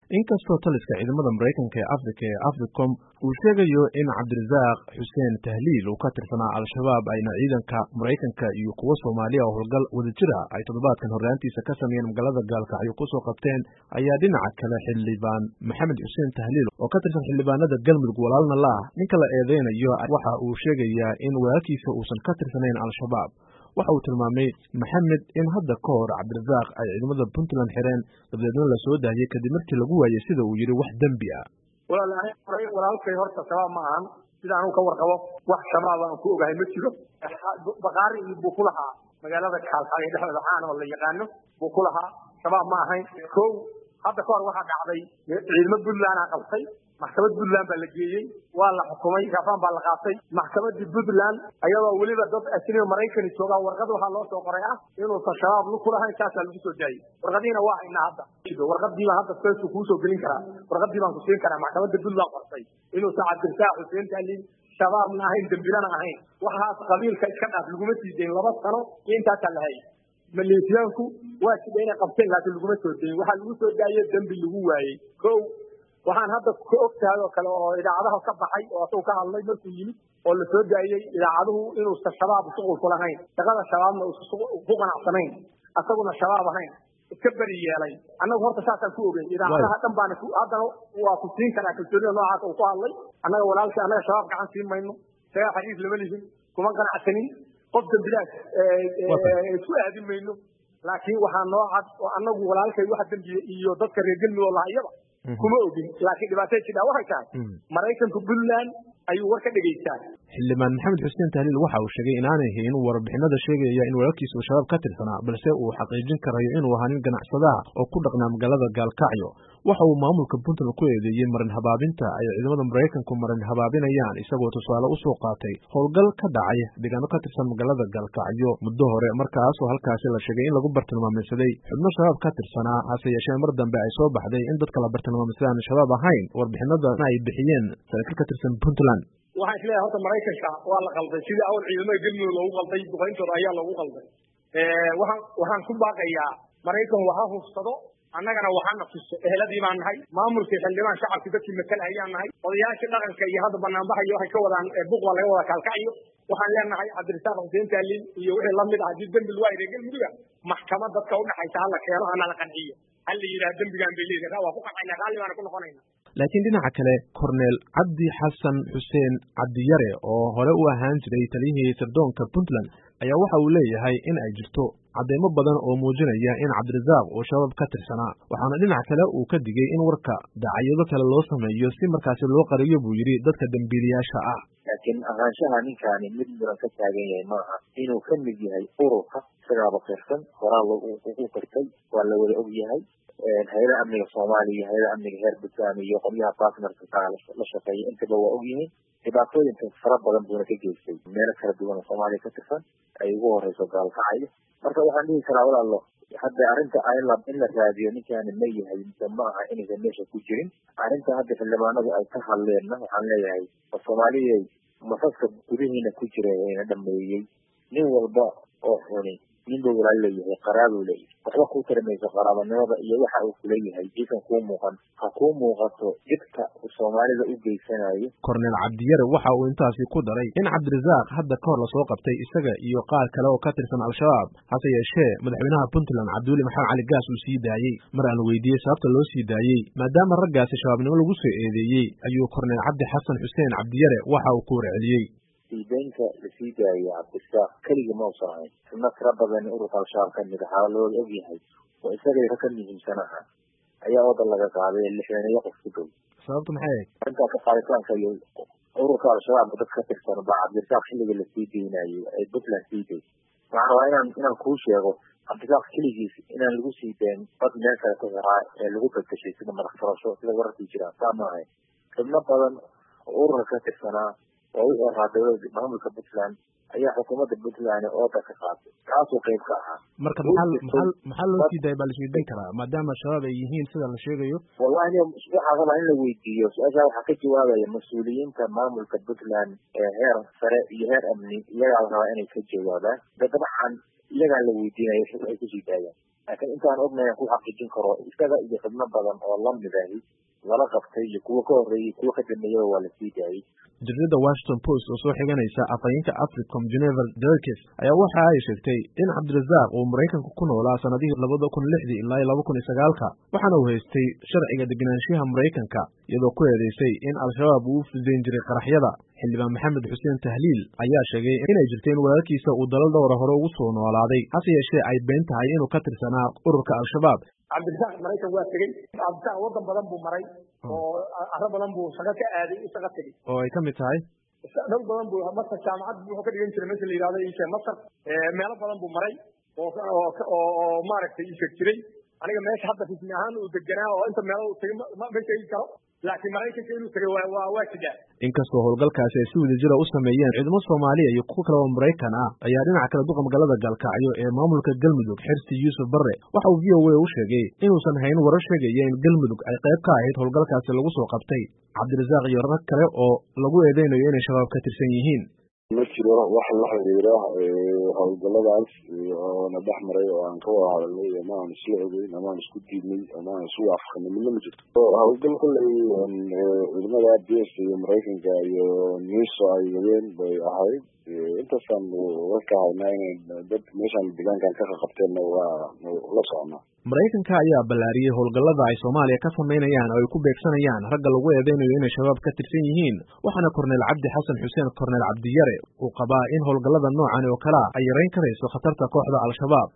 inkastoo taliska ciidamada maraykanka ee afrika ee africom uu sheegayo in cabdirasaaq xuseen tahliil uu ka tirsanaa al-shabaab ayna ciidanka maraykanka iyo kuwo soomaaliya oo howlgal wadajira ay toddobaadkan horraantiisa ka sameeyeen magaalada gaalkacyo kusoo qabteen ayaa dhinaca kale xildhibaan maxamed xuseen tahliil oo ka tirsan xildhibaanada galmudug walaalna la ah ninka la eedeynayo waxa uu sheegayaa in walaalkiisa uusan ka tirsanayn al-shabaab waxa uu tilmaamay maxamed in hadda ka hor cabdirasaaq ay ciidamada puntland xireen dabadeedna la soo daayey kadib markii lagu waayey sida uu yidhi wax dembi ah walaalkay horta shabaab ma ahan sida anuu ka warqabo wax shabaab aan ku ogahay ma jiro bakaari iyo buu ku lahaa magaalada kaalkacyo dhexdeeda caan oo la yaqaano buu ku lahaa shabaab ma ahayn kow hadda ka hor waxaa dhacday ciidamo puntland aa qabtay maxkamad puntland baa la geeyey waa la xukumay gaafaan baa la qaatay maxkamadii puntland ayadoo weliba dad asniga maraykani joogaa warqad waxaa loo soo qoray ah inuusan shabaab lu kulahayn saasaa lagu soo daayey warqadiina waa haynaa hadda warqadii baan hadda fesu kuusoo gelin karaa warqadii baan ku siin karaa maxkamadda puntland qortay inuusan cabdirasaaq xuseen taalin shabaabna ahayn dembilana ahayn waxaas qabiilka iska dhaaf laguma sii dayn laba sano iyo intaasaa la hayay maleeshiyaanku waa sida inay qabteen laakiin laguma soo dayin waxaa lagu soo daaye dembi lagu waayey ko waxaan hadda ka og tahay oo kale oo idaacadaha ka baxay oo asagu ka hadlay markuu yimid oo la soo daayey idaacaduhu inuusan shabaab shuqul ku lahayn shaqada shabaabna uusan ku qanacsanayn asaguna shabaab ahayn iska beri yeelay annagu horta saasaan ku ogeyn idaacadaha dhan baana haddana waa ku siin karaa kalsoonida noocaas uu ku hadlay annaga walaalkii annaga shabaab gacan siin mayno isagaa xariif lama lihin kuma qanacsanin qof dembilaas isku aadin mayno laakiin waxaa noo cad oo annagu walaalkay waxa dembiya iyo dadka reer galmudug laha iyaba kuma ogin laakiin dhibaatay jidhaa waxay tahay maraykanka puntland ayuu war ka dhegaystaa xildhibaan maxamed xuseen tahliil waxa uu sheegay inaanay haynin warbixinada sheegaya in walaalkiisa uu shabaab ka tirsanaa balse uu xaqiijin karayo inuu ahaa nin ganacsadaha oo ku dhaqnaa magaalada gaalkacyo waxa uu maamulka puntland ku eedeeyey marin habaabinta ay ciidamada maraykanku marin habaabinayaan isagoo tusaale usoo qaatay howlgal ka dhacay deegaano ka tirsan magaalada gaalkacyo muddo hore markaasoo halkaasi la sheegay in lagu bartilmaameysaday xubno shabaab ka tirsanaa hase yeeshee mar dambe ay soo baxday in dadka la bartilmaameysaday aan shabaab ahayn warbixinadana ay bixiyeen saraakiil ka tirsan puntland waxaan isleeyahay horta maraykanka waa la qalday sidii awal ciidamada galmudug loogu qalday duqayntooda ayaa loogu qalday waxaan waxaan ku baaqayaa maraykan waha hufsado annagana waxaana tuso eheladii baan nahay maamulkii xildhibaan shacabkii dadkii matal ayaan nahay odayaashii dhaqanka iyo hadda banaanbaxayo waxay ka wadaan buuq baa laga wadaa kaalkacyo waxaan leenahay cabdirasaaq xuseen taaliin iyo wixii lamid ah haddii dembi lagu hayray galmuduga maxkamad dadka udhaxaysa hala keeno hana la qanciyo hal la yidhaha dembigaan bay leedahay waa ku qancayna raalli baana ku noqonayna laakiin dhinaca kale korneel cabdi xasan xuseen cabdiyare oo hore u ahaan jiray taliyihii sirdoonka puntland ayaa waxa uu leeyahay in ay jirto cadeymo badan oo muujinaya in cabdirasaaq uu shabaab ka tirsanaa waxaana dhinac kale uu ka digay in warka dacayyado kale loo sameeyo si markaasi loo qariyo buu yidhi dadka dembiilayaasha ah laakiin ahaanshaha ninkaani mid muran ka taagan yahay maaha inuu ka mid yahay ururka isagaaba qirsan horaa ugu qirtay waa la wada og yahay hay-ada amniga soomaaliya iyo hay-ada amniga heer puntland iyo qolyaha bartnerka kaa la shaqeeya intaba waa og yihiin dhibaatooyinka fara badan buuna ka geystay meelo kala duwan oo soomaaliya ka tirsan ay ugu horeyso gaalkacyo marka waxaan dhihi karaa walaalo hadda arrinta in la raadiyo ninkaani ma yahay mise ma aha inaysan meesha ku jirin arrinta hadda xildhibaanadu ay ka hadleenna waxaan leeyahay oo soomaaliyay masaska gudihiina ku jira ayna dhameeyey nin walba oo xuni ninba walaal leeyahay qaraabuu leeyahay waxba kuu tarimayso qaraabanimada iyo waxa uu kuleeyahay iisan kuu muuqan ha kuu muuqato dhibka uu soomaalida u geysanayo korneel cabdiyare waxa uu intaasi ku daray in cabdirasaaq hadda ka hor lasoo qabtay isaga iyo qaar kale oo ka tirsan al-shabaab hase yeeshee madaxweynaha puntland cabdiweli maxamed cali gaas uu sii daayey mar aan weydiiyey sababta loo sii daayey maadaama raggaasi shabaabnimo lagu soo eedeeyey ayuu korneel cabdi xasan xuseen cabdiyare waxa uu ku warceliyey siideynta lasii daayay cabdirasaaq keligii ma usan ahayn xubno tira badan ururka al-shabaab ka mid ahaa looda og yahay oo isagay ka muhiimsan aha ayaa wadan laga qaaday lixdaneeyo qof ku dhow sababta maxay ahayd arrintaa ka qaaditaanka iyo ururka al-shabaabka dad ka tirsan baa cabdirasaaq xilliga lasii deynayo ay puntland sii day waxaan rabaa inaan inaan kuu sheego cabdirasaaq keligiis inaan lagu sii dayn dad meel kale ku hiraa ee lagu bedeshay sida madax furasho sida wararkii jiraan saa ma ahayn xubno badan oo ururka ka tirsanaa oo u eraa dowlada maamulka puntland ayaa xukuumadda puntland ooda ka qaatay kaasuu qayb ka ahaa marka maxaa maxaa maxaa loo sii daaya baa laisweydiin karaa maadaama shabaab ay yihiin sida la sheegayo wallahi waxaa rabaa in la weydiiyo su-aashaa waxaa ka jawaabaya mas-uuliyiinta maamulka puntland ee heer sare iyo heer amni iyagaa la rabaa inay ka jawaabaan de dabcan iyagaa la weydiinaya waxay kusii daayaan laakiin intaan ognahay ku xaqiijin karo isaga iyo xubno badan oo lamidahi lala qabtay iyo kuwo ka horreeyey kuwo ka dambeeyaba waa la sii daayey jaridada washington post oo soo xiganaysa afhayeenka africom geneval derkes ayaa waxa ay sheegtay in cabdirasaaq uu maraykanka ku noolaa sanadihii labada kun lixdii ilaa iyo laba kun iyo sagaalka waxaana uu haystay sharciga degenaanshiyaha maraykanka iyadoo ku eedeysay in al-shabaab uu u fudayn jiray qaraxyada xildhibaan maxamed xuseen tahliil ayaa sheegay inay jirto in walaalkiisa uu dalal dhowra hore ugu soo noolaaday hase yeeshee ay been tahay inuu ka tirsanaa ururka al-shabaab cabdirasaaq maraykan waa tegey cabdirasaaq wadan badan buu maray oo arro badan buu shaqo ka aaday u shaqo tegey oo ay ka mid tahay dhul badan buu masar jaamacad wuxuu ka dhigan jiray meesha la yidhahdo ishe masar meelo badan buu maray oo oo oo maaragtay isheg jiray aniga meesha hadda rismi ahaan uu deganaa oo inta meelo uu tegay ma sheegi karo laakiin maraykanka inuu tegay waa waa waa jiraa inkastoo howlgalkaasi ay si wadajira u sameeyeen ciidamo soomaaliya iyo kuwo kale oo maraykan ah ayaa dhinaca kale duqa magaalada gaalkacyo ee maamulka galmudug xirsi yuusuf barre waxa uu v o a u sheegay inuusan hayn warar sheegaya in galmudug ay qayb ka ahayd howlgalkaasi lagu soo qabtay cabdirasaaq iyo rag kale oo lagu eedeynayo inay shabaab ka tirsan yihiin ma jiro wax la xiriira howlgaladaas oona dhex maray oo aan ka wada hadalnay ama aan isla ogeyn ama aan isku diidnay ama aan isu waafaqnay midna ma jirto howlgal kolley ciidamada b s iyo maraykanka iyo niso ay wadeen bay ahayd intaasaan warka haynaa inay dad meeshaan deegaankan ka qaqabteenna waa la soconaa maraykanka ayaa ballaariyey howlgallada ay soomaaliya ka samaynayaan oo ay ku beegsanayaan ragga lagu eedeynayo inay shabaab ka tirsan yihiin waxaana korneyl cabdi xasan xuseen korneyl cabdiyare uu qabaa in howlgallada noocan oo kalea ay yarayn karayso khatarta kooxda al-shabaab